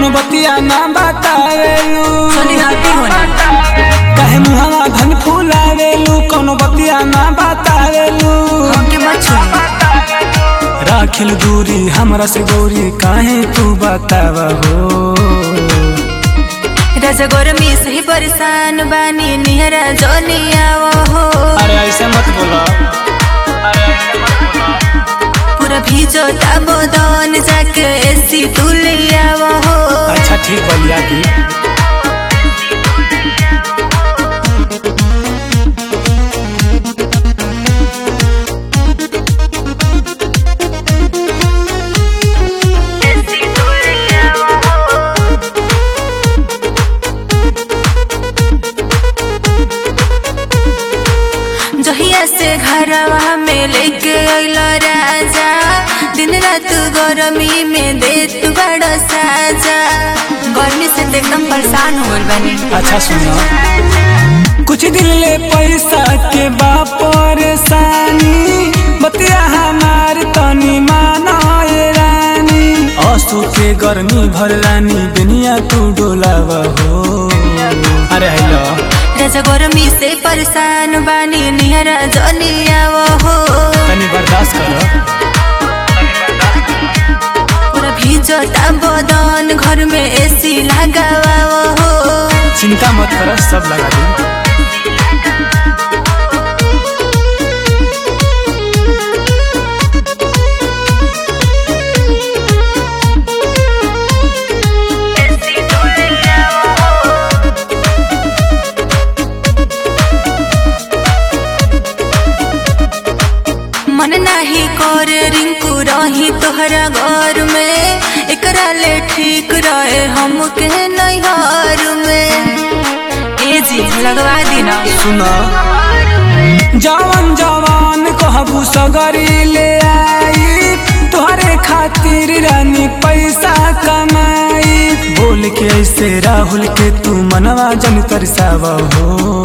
कोनो बतिया ना बतावेलू चली हटी होने कहे मुहावा धन फुलावेलू कोनो बतिया ना बतावेलू हमके मत छोड़ी राखिल दूरी हमरा से गौरी काहे तू बतावा हो राजा गरमी से ही परेशान बानी निहरा जोनिया हो अरे ऐसे मत बोला पूरा भीजो ताबो दन जाके एसी तुलिया हो अच्छा ठीक बलिया दी जहिया से घरवा में लेके अइलो राजा दिन रात गरमी में देत बड़ा साजा गर्मी से तो एकदम परेशान हो गइल बानी अच्छा सुनो कुछ दिन ले पैसा के बा परेशानी बतिया हमार तनी माना ये रानी असु के गर्मी भर रानी दुनिया तू डोलावा हो अरे हेलो राजा गरमी से परेशान बानी निहरा जनिया हो तनी बर्दाश्त करो पूरा भीजो बदन घर में एसी लगावा हो चिंता मत करो सब लगा दूँ मन नाही कर रिंकू रही तोहरा घर में एकरा ले ठीक रहे हमके नैहर में ए जी लगवा देना सुना जवान जवान कहबू सगरी ले आई तोहरे खातिर रानी पैसा कमाई बोल के ऐसे राहुल के तू मनवा जन तरसावा हो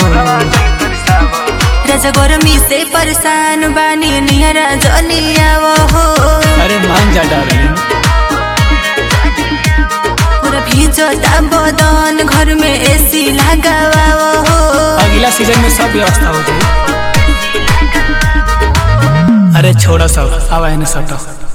राजा गरमी से परेशान बानी निहरा जनिया हो अरे मान जा डार्लिंग पूरा भीजो बदन घर में एसी लगावा हो अगला सीजन में सब व्यवस्था हो जाए अरे छोड़ा सब आवा है ना सब